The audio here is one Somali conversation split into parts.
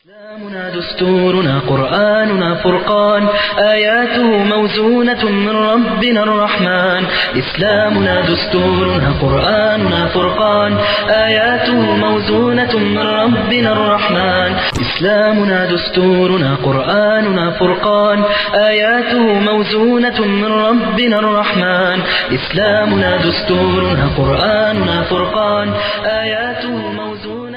إسلامنا دستورنا قرآننا فرقان آياته موزونة من ربنا الرحمن إسلامنا دستورنا قرآننا فرقان آياته موزونة من ربنا الرحمن إسلامنا دستورنا قرآننا فرقان آياته موزونة من ربنا الرحمن إسلامنا دستورنا قرآننا فرقان آياته موزونة من ربنا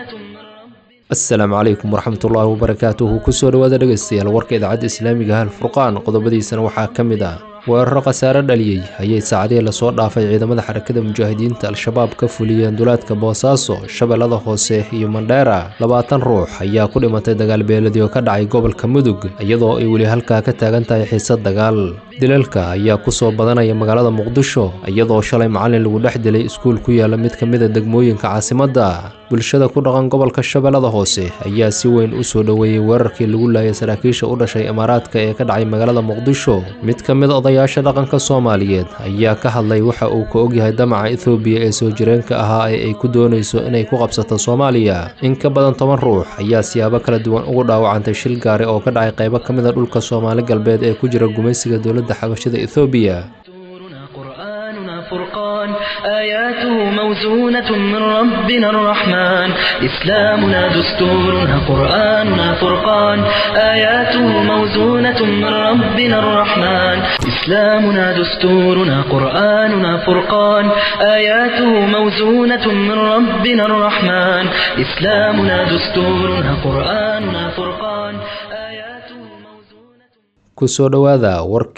asalaamu calaykum waraxmatullaahi wabarakaatuhu kusoo dhowaada dhegaystayaal warka idaacadda islaamiga hal furqaan qodobadiisana waxaa ka mid ah weeraro khasaare dhaliyey ayay saacadihii lasoo dhaafay ciidamada xarakada mujaahidiinta al-shabaab ka fuliyeen duleedka boosaaso shabeellada hoose iyo mandheera labaatan ruux ayaa ku dhimatay dagaal beeladii oo ka dhacay gobolka mudug iyadoo ay weli halkaa ka taagan tahay xiisad dagaal dilalka ayaa kusoo badanaya magaalada muqdisho iyadoo shalay macalin lagu dhex dilay iskuul ku yaala mid ka mida degmooyinka caasimadda bulshada ku dhaqan gobolka shabeellada hoose ayaa si weyn u soo dhoweeyey weerarkii lagu laayay saraakiisha u dhashay imaaraadka ee ka dhacay magaalada muqdisho mid ka mid odayaasha dhaqanka soomaaliyeed ayaa ka hadlay waxa uu ka ogyahay damaca ethoobiya ee soo jireenka ahaa ee ay ku doonayso inay ku qabsato soomaaliya in ka badan toban ruux ayaa siyaabo kala duwan ugu dhaawacantay shil gaari oo ka dhacay qaybo ka mida dhulka soomaali galbeed ee ku jira gumaysiga dowladda xabashada ethoobiya دستورنا قرآننا فرقان آياته موزونة من ربنا الرحمن إسلامنا دستورنا قرآننا فرقان آياته موزونة من ربنا الرحمن إسلامنا دستورنا قرآننا فرقان آياته موزونة من ربنا الرحمن إسلامنا دستورنا قرآننا فرقان آياته موزونة kusoo dhowaada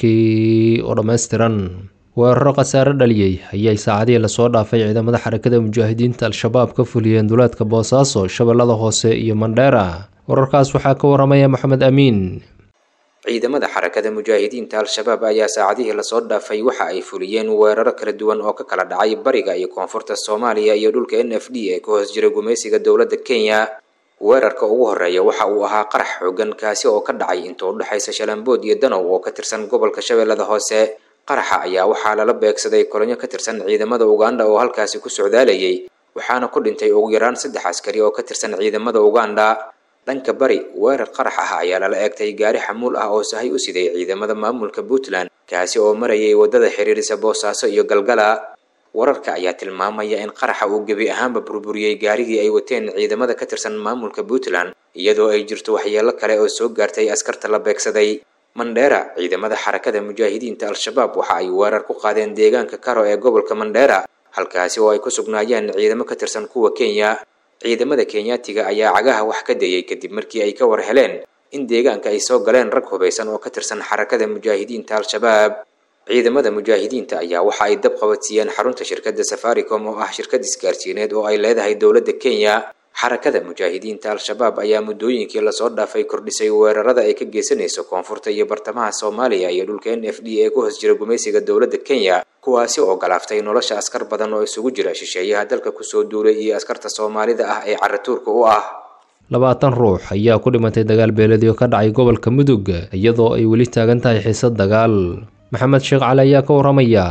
warkii oo dhammaystiran weeraro khasaare dhaliyey ayay saacadihii lasoo dhaafay ciidamada xarakada mujaahidiinta al-shabaab ka fuliyeen duleedka boosaaso shabeellada hoose iyo mandheera wararkaas waxaa ka waramaya maxamed amiin ciidamada xarakada mujaahidiinta al-shabaab ayaa saacadihii lasoo dhaafay waxa ay fuliyeen weeraro kala duwan oo ka kala dhacay bariga iyo koonfurta soomaaliya iyo dhulka n f d ee ka hoos jira gumaysiga dowladda kenya weerarka ugu horeeya waxa uu ahaa qarax xoogan kaasi oo ka dhacay inta u dhexaysa shalambood iyo danow oo ka tirsan gobolka shabeellada hoose qaraxa ayaa waxaa lala beegsaday kolonyo ka tirsan ciidamada uganda oo halkaasi ku socdaalayay waxaana ku dhintay ugu yaraan saddex askari oo ka tirsan ciidamada uganda dhanka bari weerar qarax ah ayaa lala eegtay gaari xamuul ah oo sahay u siday ciidamada maamulka puntland kaasi oo marayay waddada xiriirisa boosaaso iyo galgala wararka ayaa tilmaamaya in qaraxa uu gebi ahaanba burburiyey gaarigii ay wateen ciidamada ka tirsan maamulka puntland iyadoo ay jirto waxyeelo kale oo soo gaartay askarta la beegsaday mandheera ciidamada xarakada mujaahidiinta al-shabaab waxa ay weerar ku qaadeen deegaanka karo ee gobolka mandheera halkaasi oo ay ku sugnaayeen ciidamo ka tirsan kuwa kenya ciidamada kenyaatiga ayaa cagaha wax ka dayay kadib markii ay ka war heleen in deegaanka ay soo galeen rag hubaysan oo ka tirsan xarakada mujaahidiinta al-shabaab ciidamada mujaahidiinta ayaa waxa ay dab qabadsiiyeen xarunta shirkadda safaricom oo ah shirkad isgaarsiineed oo ay leedahay dowladda kenya xarakada mujaahidiinta al-shabaab ayaa muddooyinkii lasoo dhaafay kordhisay weerarada ay ka geysanayso koonfurta iyo bartamaha soomaaliya iyo dhulka n f d ee ku hoos jira gumaysiga dowladda kenya kuwaasi oo galaaftay nolosha askar badan oo isugu jira shisheeyaha dalka kusoo duulay iyo askarta soomaalida ah ee caratuurka u ah labaatan ruux ayaa ku dhimatay dagaal beeladii oo ka dhacay gobolka mudug iyadoo ay weli taagan tahay xiisad dagaal maxamed sheekh cali ayaa ka waramaya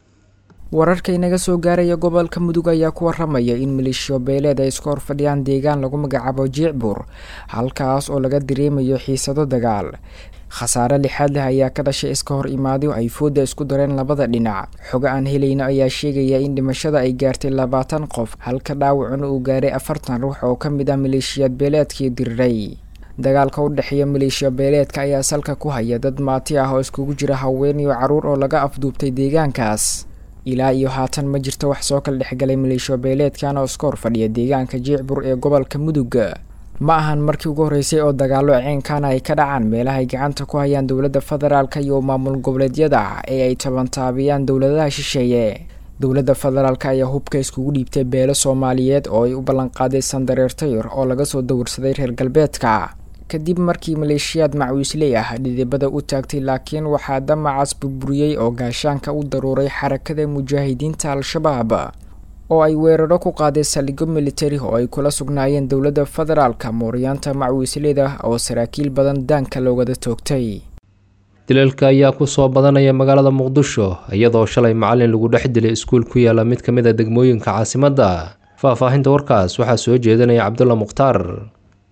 wararka inaga soo gaaraya gobolka mudug ayaa ku waramaya in maleeshiyo beeleed ay iska hor fadhiyaan deegaan lagu magacaabo jiicbuur halkaas oo laga dareemayo xiisado dagaal khasaare lixaad leh ayaa ka dhashay iska hor imaado ay fooda isku dareen labada dhinac xogo aan helayno ayaa sheegaya in dhimashada ay gaartay labaatan qof halka dhaawacuna uu gaaray afartan ruux oo ka mid ah maleeshiyaad beeleedkii diriray dagaalka u dhexeeya maleeshiya beeleedka ayaa salka ku haya dad maati ah oo iskugu jira haween iyo caruur oo laga afduubtay deegaankaas ilaa iyo haatan ma jirto wax soo kala dhexgalay maleeshiya beeleedkan oo iska hor fadhiya deegaanka jiicbur ee gobolka mudug ma ahan markii ugu horreysay oo dagaallo ceenkaana ay ka dhacaan meelaha ay gacanta ku hayaan dowladda federaalka iyo maamul goboleedyada ee ay tabantaabiyaan dowladaha shisheeye dowladda federaalka ayaa hubka iskugu dhiibtay beelo soomaaliyeed oo ay u ballanqaaday sandareertayr oo laga soo dawirsaday reer galbeedka kadib markii maleeshiyaad macwiisley ah dhidibada u taagtay laakiin waxaa damacaas burburiyey oo gaashaanka u daruuray xarakada mujaahidiinta al-shabaab oo ay weeraro ku qaaday saldhigyo militari oo ay kula sugnaayeen dowladda federaalka mooryaanta macwiisleyda oo saraakiil badan daanka loogada toogtay dilalka ayaa kusoo badanaya magaalada muqdisho iyadoo shalay macalin lagu dhex dilay iskuul ku yaala mid ka mid a degmooyinka caasimadda faahfaahinta warkaas waxaa soo jeedinaya cabdulla mukhtaar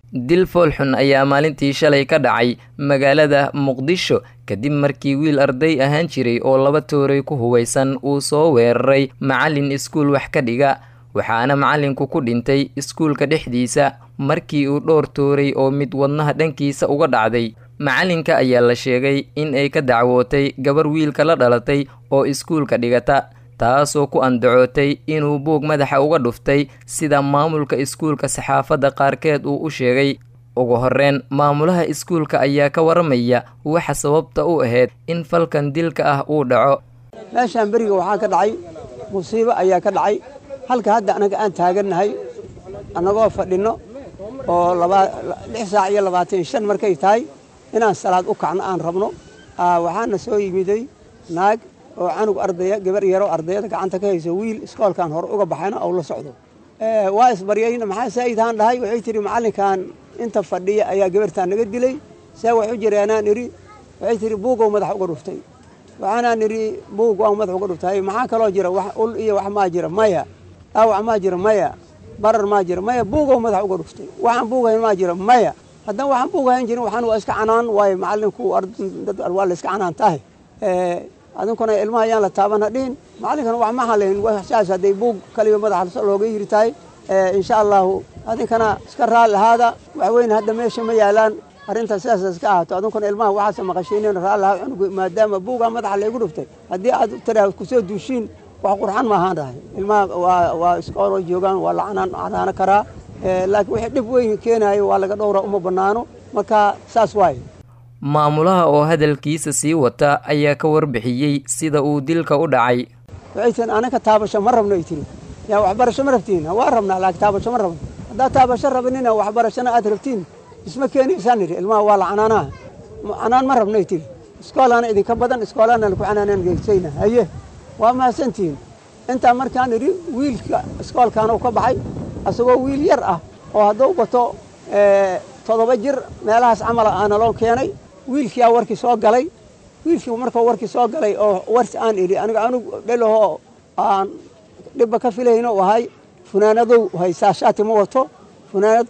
dil foolxun ayaa maalintii shalay ka dhacay magaalada muqdisho kadib markii wiil arday ahaan jiray oo laba tooray ku hubaysan uu soo weeraray macallin iskuul wax ka dhiga waxaana macallinku ku dhintay iskuulka dhexdiisa markii uu dhowr tooray oo mid wadnaha dhankiisa uga dhacday macallinka ayaa la sheegay in ay ka dacwootay gabar wiilka la dhalatay oo iskuulka dhigata taasoo ku andacootay inuu buug madaxa uga dhuftay sida maamulka iskuulka saxaafadda qaarkeed uu u sheegay ugu horreyn maamulaha iskuulka ayaa ka waramaya waxa sababta u ahayd in falkan dilka ah uu dhaco meeshaan beriga waxaa ka dhacay musiibo ayaa ka dhacay halka hadda anaga aan taagannahay annagoo fadhinno oo lix saac iyo labaatan shan markay tahay inaan salaad u kacno aan rabno waxaana soo yimiday naag oo canug ardaya gabar yaroo ardayada gacanta ka hayso wiil iskoolkan hore uga baxayna ou la socdo waa isbaryayna maxaa saa'idahaan dhahay waxay tidhi macallinkan inta fadhiya ayaa gabartaan naga dilay see wax u jireenaan idhi waxay tidhi buugow madax uga dhuftay waxaanaan idhi buug waan madax uga dhuftay maxaa kaloo jira wax ul iyo wax maa jira maya dhaawac maa jira maya barar maa jira maya buugow madax uga dhuftay waxaan buugayn maa jira maya haddana waxaan buugahayn jirin waxaan waa iska canaan waayo macallinku dad waa la iska canaan tahay adinkuna ilmaha ayaan la taaban hadhihin macallinkana wax ma halayn saas hadday buug kaliya madaxa looga yiri tahay insha allahu adinkana iska raali ahaada waxweyne hadda meesha ma yaalaan arrintaas sidaas iska ahaato adinkuna ilmaha waxaase maqashiinen raali ahaa cunugu maadaama buugaa madaxa laygu dhuftay haddii aad tiraa kusoo duushiin wax qurxan ma ahaan dhahay ilmaha waa waa iskooloo joogaan waa la canaan canaano karaa laakiin wixii dhib weyn keenaayo waa laga dhowra uma bannaano marka saas waaye maamulaha oo hadalkiisa sii wata ayaa ka warbixiyey sida uu dilka u dhacay waxay tihin anaka taabasho ma rabno ay tiri yaa waxbarasho ma rabtiin waa rabnaa laakiin taabasho ma rabno haddaad taabasho rabinina waxbarashona aad rabtiin isma keenaysaan idhi ilmaha waa la canaanaha canaan ma rabno ay tiri iskoolaana idinka badan iskoolaana laku canaanaan geysayna haye waa mahadsantihiin intaa markaan idhi wiilka iskoolkaana u ka baxay asagoo wiil yar ah oo hadduu bato toddoba jir meelahaas camala aana loo keenay wiilkiyaa warkii soo galay wiilkii markuu warkii soo galay oo warsi aan idhi aniga anug dhelahoo aan dhibba ka filayno u ahay funaanadow haysaa shaati ma wato funaanad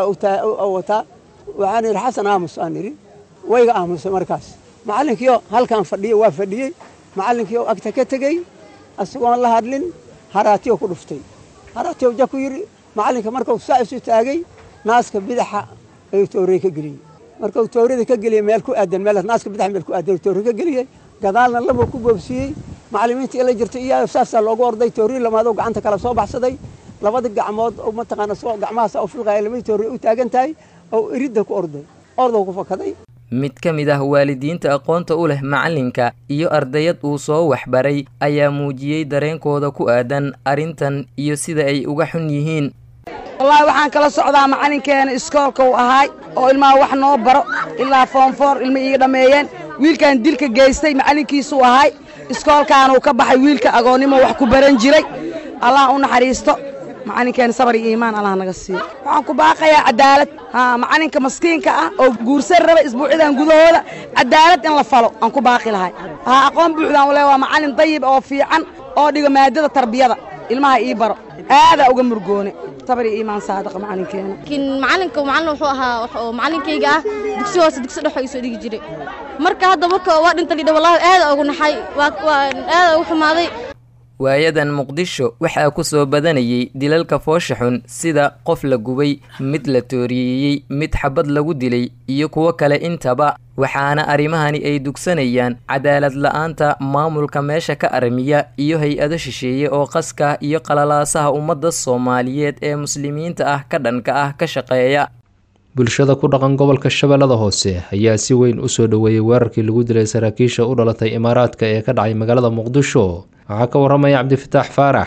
wataa waxaan idhi xasan aamus aan idhi wayga aamusay markaas macallinkiio halkaan fadhiyo waa fadhiyey macallinkiio agta ka tegey isagoon la hadlin haraatiyo ku dhuftay haraatiyo ja ku yidhi macallinka markuu saa isu taagay naaska bidaxa ayuu toorey ka geliyey markuu toorada ka geliyey meel ku aadan meel naaska bidaxa meel ku aadan toore ka geliyey gadaalna laba ku boobsiiyey macallimiinta ila jirta iyo saasaa loogu orday toori lamaadoo gacanta kala soo baxsaday labada gacmood oo mataqaana soo gacmahaas oo filqaya lamada toori u taagan tahay oo iridda ku orday ordow ku fakaday mid ka mid ah waalidiinta aqoonta u leh macallinka iyo ardayad uu soo waxbaray ayaa muujiyey dareenkooda ku aadan arrintan iyo sida ay uga xun yihiin wallaahi waxaan kala socdaa macallinkeena iskoolka uu ahaay oo ilmaha wax noo baro ilaa foonfoor ilma iiga dhammeeyeen wiilkan dilka geystay macallinkiisuu ahaay iskoolkaanuu ka baxay wiilka agoonnimo wax ku baran jiray allah u naxariisto macallinkeena sabar iyo iimaan allah naga siiyo waxaan ku baaqayaa cadaalad haa macallinka maskiinka ah oo guursan raba isbuucyadan gudahooda cadaalad in la falo aan ku baaqi lahay haa aqoon buuxdaan wale waa macallin dayib oo fiican oo dhiga maadada tarbiyada ilmaha ii baro aadaa uga murgoone sabar iyo iimaan saadaqa macallinkeena laakiin macallinka macallin wuxuu ahaa wax oo macallinkayga ah dugsi hoose dugsi dhex oo isoo dhigi jiray marka hadda marka waa dhinta lidha wallahi aada ugu naxay waa waa aada ugu xumaaday waayadan muqdisho waxaa ku soo badanayay dilalka foosha xun sida qof la gubay mid la tooriyeeyey mid xabad lagu dilay iyo kuwo kale intaba waxaana arrimahani ay dugsanayaan cadaalad la-aanta maamulka meesha ka armiya iyo hay-ado shisheeye oo qaska iyo qalalaasaha ummadda soomaaliyeed ee muslimiinta ah ka dhanka ah ka shaqeeya bulshada ku dhaqan gobolka shabeellada hoose ayaa si weyn u soo dhoweeyey weerarkii lagu dilay saraakiisha u dhalatay imaaraadka ee ka dhacay magaalada muqdisho waxaa ka waramaya cabdifataax faarax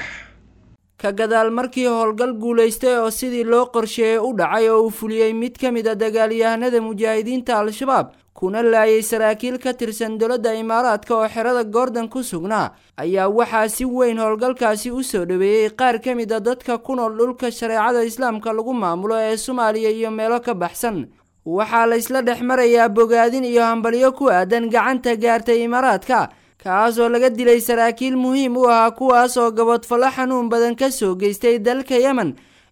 ka gadaal markii howlgal guulaystay oo sidii loo qorsheeyey u dhacay oo uu fuliyey mid ka mid a dagaalyahanada mujaahidiinta al-shabaab kuna laayay saraakiil ka tirsan dowladda imaaraadka oo xerada goordon ku sugnaa ayaa waxaa si weyn howlgalkaasi u soo dhoweeyey qaar ka mid a dadka ku nool dhulka shareecada islaamka lagu maamulo ee soomaaliya iyo meelo ka baxsan waxaa la isla dhex marayaa bogaadin iyo hambalyo ku aadan gacanta gaartay imaaraadka kaas oo laga dilay saraakiil muhiim u ahaa kuwaas oo gabodfallo xanuun badan ka soo geystay dalka yemen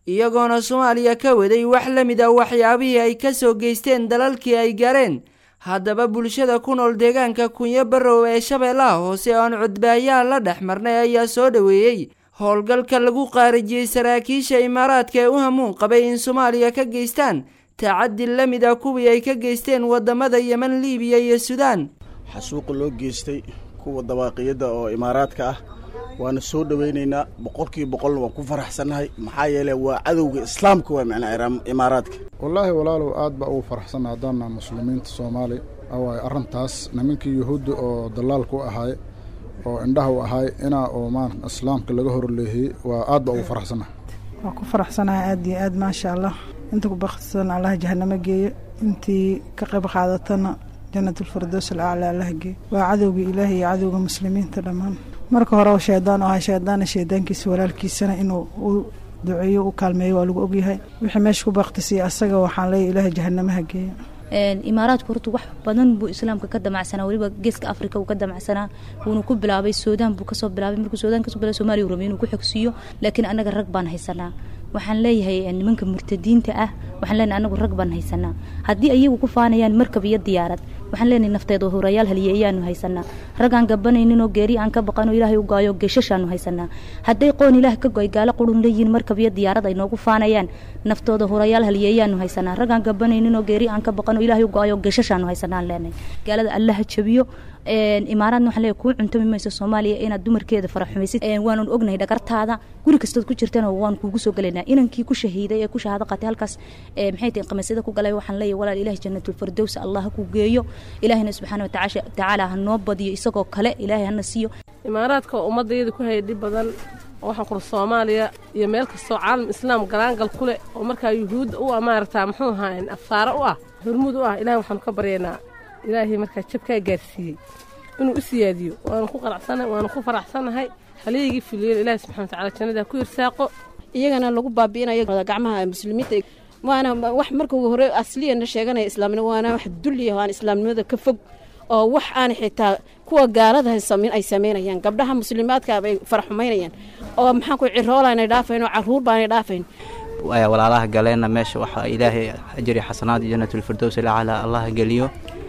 iyagoona soomaaliya ka waday wax la mid ah waxyaabihii ay ka soo geysteen dalalkii ay gaareen haddaba bulshada ku nool deegaanka kunyo barrow ee shabeellaha hoose oo aan codbaayaha la dhex marnay ayaa soo dhoweeyey howlgalka lagu qaarijiyey saraakiisha imaaraadka ee u hamuun qabay in soomaaliya ka geystaan tacadi la mid ah kuwii ay ka geysteen wadamada yemen liibiya iyo suudaan xasuuqa loo geystay kuwa dabaaqiyadda oo imaaraadka ah waana soo dhowaynaynaa boqolkiiba boqolna waan ku faraxsannahay maxaa yeele waa cadowga islaamka waa macnaa imaaraadka wallaahi walaalow aad baa ugu faraxsanna haddaana muslimiinta soomaali awaaye arrintaas nimankii yuhuudda oo dallaalku ahaay oo indhaha u ahaay inaa oo maan islaamka laga horleehiyey waa aad baa ugu faraxsannahay waa ku faraxsanahay aad iyo aad maasha allah inta ku baktisan allah jahanamo geeyo intii ka qayb qaadatana janatulfardows alaclaa allah geeyo waa cadowga ilaahi iyo cadowga muslimiinta dhammaan marka hore shaydaan oo ahaa shaydaana shaydaankiisa walaalkiisana inuu u duceeyo u kaalmeeyo waa lagu ogyahay wixii meesha ku baktisiya asaga waxaan leeyahy ilaahay jahanamaha geeyo imaaraadku horta wax badan buu islaamka ka damacsanaa weliba geeska afrika uu ka damacsanaa wuuna ku bilaabay suudaan buu kasoo bilaabay markuu suudaan kasoo bilaabay somaaliya uu rabay inuu ku xogsiiyo laakiin annaga rag baan haysanaa waxaan leeyahay nimanka murtadiinta ah waxaan leenahay anagu rag baan haysanaa haddii ayagu ku faanayaan markab iyo diyaarad waxaan leenahay nafteeda horayaal haliye ayaanu haysanaa raggaan gabanayninoo geeri aan ka baqanoo ilaahay u gaayo geeshashaanu haysanaa hadday qoon ilaah ka goy gaalo qurun leeyihiin markab iyo diyaarad ay noogu faanayaan naftooda horayaal haliye ayaanu haysanaa raggaan gabanayninoo geeri aan ka baqanoo ilaahay u gaayo geeshashaanu haysanaan leenahay gaalada allaha jabiyo imaaraadna waxaan leeyahay kuu cuntami mayso soomaaliya inaad dumarkeeda faraxumaysid waanan ognahay dhagartaada guri kastood ku jirtana waan kuugu soo gelaynaa inankii ku shahiiday ee ku shahaado qaatay halkaas maxay tahay qamiisyada ku galay waxaan leeyahay walaal ilaahi janatulfardows allah ha ku geeyo ilaahina subxaana watacaala ha noo badiyo isagoo kale ilaahay hana siiyo imaaraadka oo ummadayada ku hayay dhib badan oo waxaan kula soomaaliya iyo meel kastoo caalam islaam galaangal ku leh oo markaa yuhuudda u ah maaragtaa muxuu ahaa afaaro u ah hormuud u ah ilahay waxaanu ka baryaynaa ilaahay markaa jabkaa gaarsiiyey inuu u siyaadiyo waanu ku qanacsannahay waanu ku faraxsannahay haleygii fuliyen ilaahi subxana watacaala jannada ku irsaaqo iyagana lagu baabi'inayo gacmaha muslimiinta waana wax marka hore asliyana sheeganaya islaamnimo waana wax dulliya aan islaamnimada ka fog oo wax aan xitaa kuwa gaalada ay samaynayaan gabdhaha muslimaadka bay faraxumaynayaan oo maxaan ku ciroolanay dhaafayn oo caruur baanay dhaafayn walaalaha galeenna meesha waxa ilaahay ajri xasanaad iyo janatulfirdows ilacala allah geliyo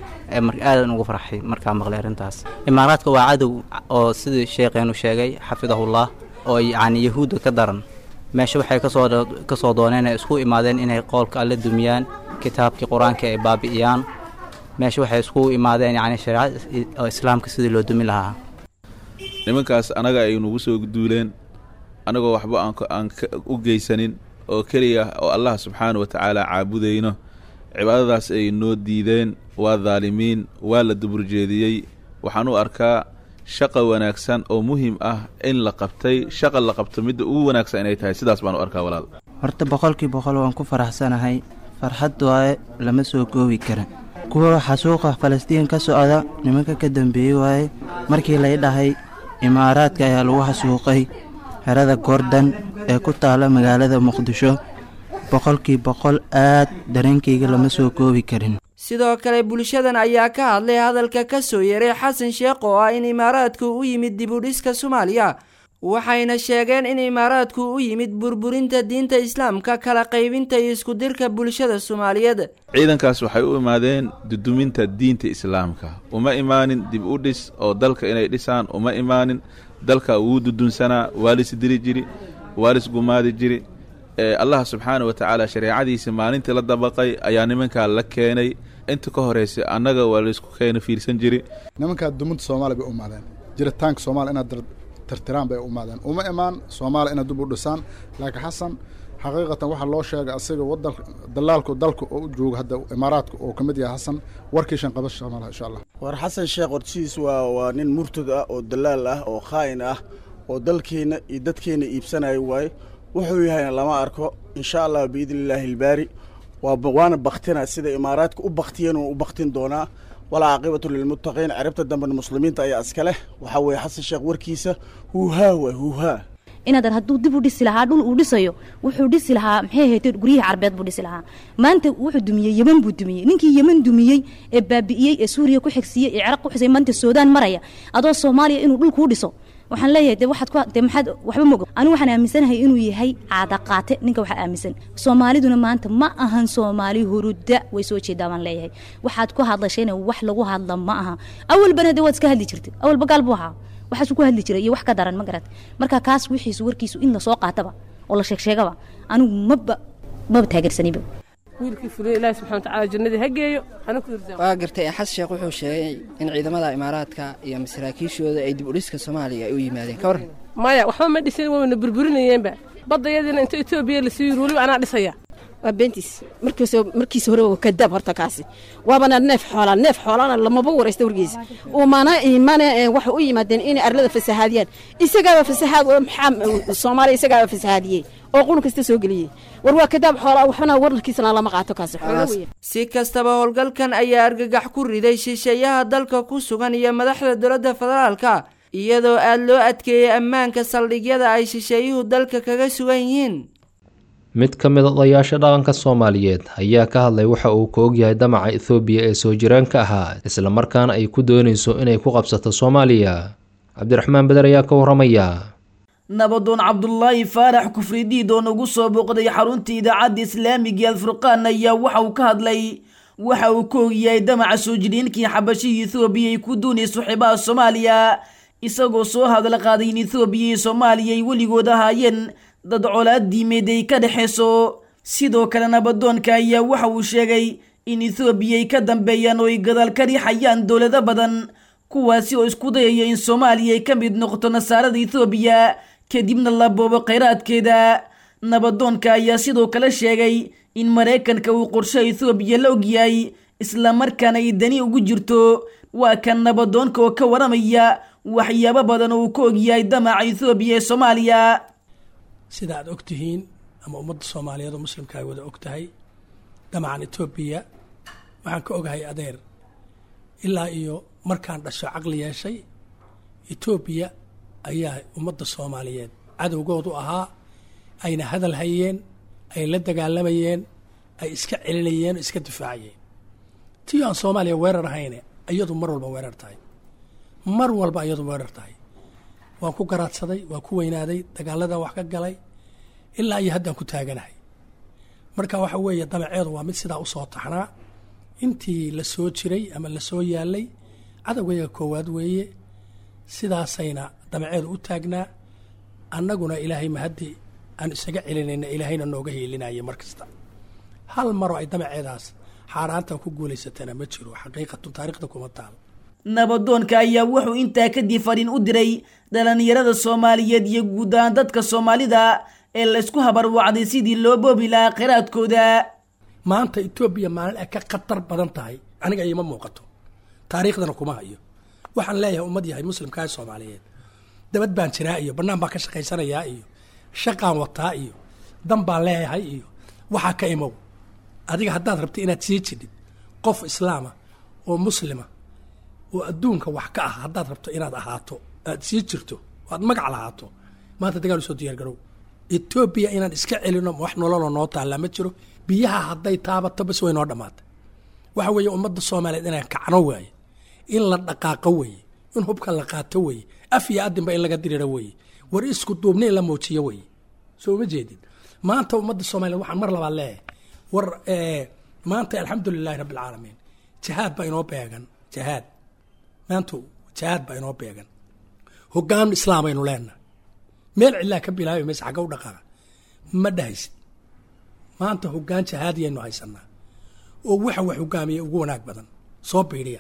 aadan ugu farxay markaa maqlay arrintaas imaaraadka waa cadow oo sidii sheekheenu sheegay xafidahullah oo yacni yahuudda ka daran meesha waxay kasoo kasoo dooneen ay isku imaadeen inay qoolka alle dumiyaan kitaabkii qur-aanka ay baabi'iyaan meesha waxay isku imaadeen yacni shareecada islaamka sidii loo dumi lahaa nimankaas anaga ay nagu soo duuleen anagoo waxba aan u geysanin oo keliya oo allah subxaana wa tacaala caabudayno cibaadadaas ay noo diideen waa daalimiin waa la duburjeediyey waxaan u arkaa shaqa wanaagsan oo muhiim ah in la qabtay shaqa la qabto midda ugu wanaagsan inay tahay sidaas baan u arkaa walaal horta boqolkii boqol waan ku faraxsanahay farxad waaye lama soo koobi kara kuwa xasuuqa falastiin ka socda nimanka ka dambeeyey waaye markii lay dhahay imaaraadka ayaa lagu xasuuqay xerada gordon ee ku taala magaalada muqdisho boqolkii boqol aad dareenkayga lama soo koobi karin sidoo kale bulshadan ayaa ka hadlay hadalka ka soo yeeray xasan sheekh oo ah in imaaraadku u yimid dibudhiska soomaaliya waxayna sheegeen in imaaraadku u yimid burburinta diinta islaamka kala qaybinta iyo iskudirka bulshada soomaaliyeed ciidankaas waxay u imaadeen duduminta diinta islaamka uma imaanin dib u dhis oo dalka inay dhisaan uma imaanin dalka wuu dudunsanaa waa lis diri jiri waa lis gumaadi jiri allah subxaana wa tacaala shareecadiisa maalintii la dabaqay ayaa nimankaa la keenay inta ka horeysa annaga waa laysku keena fiirsan jiri nimankaa dumunta soomaaliya bay u imaadeen jiritaanka soomaaliya inaad tirtiraan bay u imaadeen uma imaan soomaaliya inaad dib u dhisaan laakiin xasan xaqiiqatan waxaa loo sheegay asiga wadan dalaalku dalka oo u jooga hadda imaaraadka oo ka mid yahay xasan warkiishan qabasha malaha insha allah war xasan sheekh hortiis waa waa nin murtad ah oo dalaal ah oo khaa'in ah oo dalkeenna iyo dadkeenna iibsanayo waaye wuxuu yahayna lama arko insha allah biidni illaahi ilbaari waana baktina sida imaaraadka u baktiyeen u baktin doonaa walaa caaqibatu lilmuttaqiin ciribta dambena muslimiinta ayaa iska leh waxaa weeye xasan sheekh warkiisa huuhaa waay huuhaa inaadan hadduu dib u dhisi lahaa dhul uu dhisayo wuxuu dhisi lahaa maxay ahayd guryihii carbeed buu dhisi lahaa maanta wuxuu dumiyey yeman buu dumiyey ninkii yeman dumiyey ee baabi'iyey ee suuriya ku xigsiiyey ee ciraaq ku xisay maanta suudaan maraya adoo soomaaliya inuu dhul kuu dhiso waxaan leeyahay de waxaad ku de maxaad waxba mogo anigu waxaan aaminsanahay inuu yahay caada qaate ninka waxaa aaminsan soomaaliduna maanta ma ahan soomaali huruda way soo jeedaa baan leeyahay waxaad ku hadlashayna wax lagu hadla ma aha awalbana de waad iska hadli jirtay awalba gaal buu ahaa waxaasu ku hadli jiray iyo wax ka daran ma garat marka kaas wixiisu warkiisu in lasoo qaataba oo la sheegsheegaba anigu maba maba taageersaniba wiilkii fuliya ilaahi subxana watacaala jannadii ha geeyo hana ku irsaamo waa gartay xasan sheekh wuxuu sheegay in ciidamada imaaraadka iyo masaraakiishooda ay dib u dhiska soomaaliya ay u yimaadeen ka warran maya waxba ma dhisin wayna burburinayeenba badda iyadiina inta etoobiya lasii yiri weliba anaa dhisaya waa beentiis markiis markiisa hore waa kadaab horta kaasi waabana neef xoolaa neef xoolana lamaba waraysta wargiisa umana imana waxay u yimaadeen inay arlada fasahaadiyaan isagaaba fasahaad maxaa soomaaliya isagaaba fasahaadiyey oo qurun kasta soo geliyey war waa kadaab xoolaa waxbana wararkiisana lama qaato kaasi xoolo weeye si kastaba howlgalkan ayaa argagax ku riday shisheeyaha dalka ku sugan iyo madaxda dowladda federaalka iyadoo aad loo adkeeyey ammaanka saldhigyada ay shisheeyuhu dalka kaga sugan yihiin mid ka mid odayaasha dhaqanka soomaaliyeed ayaa ka hadlay waxa uu ka ogyahay damaca ethoobiya ee soo jiraanka ahaa islamarkaana ay ku doonayso inay ku qabsato soomaaliya cabdiraxmaan beder ayaa ka warramaya nabadoon cabdulaahi faarax kufridiid oo nagu soo booqday xarunta idaacadda islaamiga alfurqaan ayaa waxa uu ka hadlay waxa uu ka ogyahay damaca soo jiriinkii xabashihii ethoobiya ay ku doonayso xibaha soomaaliya isagoo soo hadal qaaday in ethoobiya iyo soomaaliya ay weligood ahaayeen dad colaad diimeed ay ka dhexayso sidoo kale nabadoonka ayaa waxa uu sheegay in ethoobiya ay ka dambeeyaan oo ay gadaal ka riixayaan dowlado badan kuwaasi oo isku dayaya in soomaaliya ay ka mid noqoto nasaarada ethoobiya kadibna la boobo khayraadkeeda nabadoonka ayaa sidoo kale sheegay in maraykanka uu qorsho ethoobiya la ogyahay islamarkaana ay dani ugu jirto waa kan nabadoonka oo ka waramaya waxyaabo badan oo uu ka ogyahay damaca ethoobiya ee soomaaliya sida aad og tihiin ama ummadda soomaaliyeed oo muslimka ay wada og tahay damacan etoobiya waxaan ka ogahay adeer ilaa iyo markaan dhasho caqli yeeshay etoobiya ayaa ummadda soomaaliyeed cadowgoodu ahaa ayna hadal hayeen ay la dagaalamayeen ay iska celinayeen oo iska difaacayeen tii aan soomaaliya weerar ahayne iyadu mar walba weerar tahay mar walba iyadu weerar tahay waan ku garaadsaday waan ku weynaaday dagaaladan wax ka galay ilaa iyo haddaan ku taaganahay marka waxa weeye damaceedu waa mid sidaa usoo taxnaa intii la soo jiray ama la soo yaalay cadowgayga koowaad weeye sidaasayna damaceedu u taagnaa annaguna ilaahay mahaddi aan isaga celinayna ilaahayna nooga hiilinaya mar kasta hal maroo ay damaceedaas xaaraantan ku guulaysatana ma jiro xaqiiqatun taariikhda kuma taal nabadoonka ayaa wuxuu intaa kadib fadhin u diray dhalinyarada soomaaliyeed iyo guud ahaan dadka soomaalida ee laysku habarwacday sidii loo boobi lahaa kheyraadkooda maanta etoobiya maalin ay ka khatar badan tahay aniga iima muuqato taariikhdana kuma hayo waxaan leeyahay ummad yahay muslimkaa soomaaliyeed dabad baan jiraa iyo bannaan baan ka shaqaysanayaa iyo shaqaan wataa iyo dan baan leeyahay iyo waxaa ka imow adiga haddaad rabta inaad sii jidhid qof islaama oo muslima oo adduunka wax ka ah haddaad rabto inaad ahaato aad sii jirto aad magac lahaato maanta dagaal usoo diyaar garow etoobiya inaan iska celino wax nololoo noo taallaa ma jiro biyaha hadday taabato bas way noo dhammaatay waxa weeye ummadda soomaaliyeed inaan kacno waaye in la dhaqaaqo weeye in hubka la qaato weeye af iyo adinba in laga diriro weeye war isku duubni in la muujiyo weeye soo ma jeedin maanta ummadda soomaliyeed waxaan mar labaad leeyahay war maanta alxamdulilahi rabbi alcaalamiin jihaad baa inoo beegan jihaad maanta jihaad baa inoo beegan hogaan islaam aynu leenahay meel cidlaa ka bilaabi maysa xagga u dhaqaaqa ma dhahaysid maanta hogaan jihaadiyaynu haysanaa oo waxa wax hogaamiya ugu wanaag badan soo biidhiya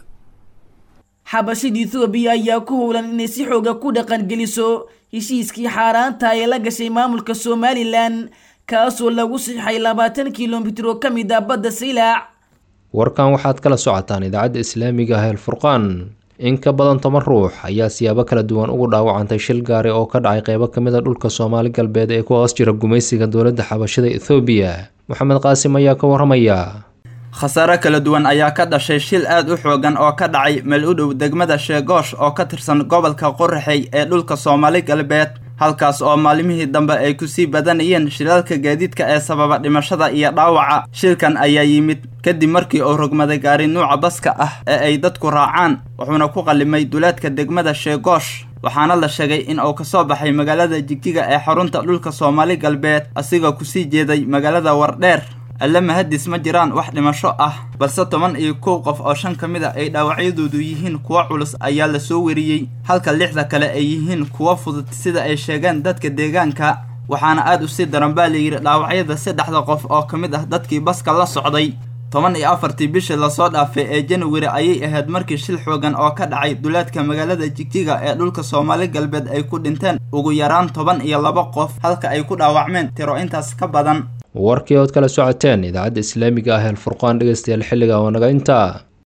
xabashida ethoobiya ayaa ku howlan inay si xooga ku dhaqangeliso heshiiskii xaaraanta ee la gashay maamulka somalilan kaasoo lagu sixay labaatan kilomitir oo ka mid ah badda saylac warkan waxaad kala socotaan idaacadda islaamiga ah elfurqaan in ka badan toban ruux ayaa siyaabo kala duwan ugu dhaawacantay shil gaari oo ka dhacay qeybo ka mid a dhulka soomaali galbeed ee ku hoos jira gumaysiga dowladda xabashada ethoobiya moxamed qaasim ayaa ka warramaya khasaare kala duwan ayaa ka dhashay shil aad u xoogan oo ka dhacay meel u dhow degmada sheegoosh oo ka tirsan gobolka qoraxey ee dhulka soomaali galbeed halkaas oo maalimihii dambe ay kusii badanayeen shilalka gaadiidka ee sababa dhimashada iyo dhaawaca shilkan ayaa yimid kadib markii uu rogmaday gaari nuuca baska ah ee ay dadku raacaan wuxuuna ku qallimay duleedka degmada sheegoosh waxaana la sheegay in uu kasoo baxay magaalada jigjiga ee xarunta dhulka soomaali galbeed asigoo kusii jeeday magaalada wardheer alle mahadis ma jiraan wax dhimasho ah balse toban iyo kow qof oo shan ka mid a ay dhaawacyadoodu yihiin kuwo culus ayaa la soo weriyey halka lixda kale ay yihiin kuwo fudud sida ay sheegeen dadka deegaanka waxaana aad u sii daran baa layidhi dhaawacyada saddexda qof oo ka mid ah dadkii baska la socday toban iyo afartii bishii lasoo dhaafay ee januari ayay ahayd markii shil xoogan oo ka dhacay duleedka magaalada jigjiga ee dhulka soomaali galbeed ay ku dhinteen ugu yaraan toban iyo laba qof halka ay ku dhaawacmeen tiro intaas ka badan warkii ood kala socoteen idaacadda islaamiga ah ee alfurqaan dhegeystayaal xilliga oo naga intaa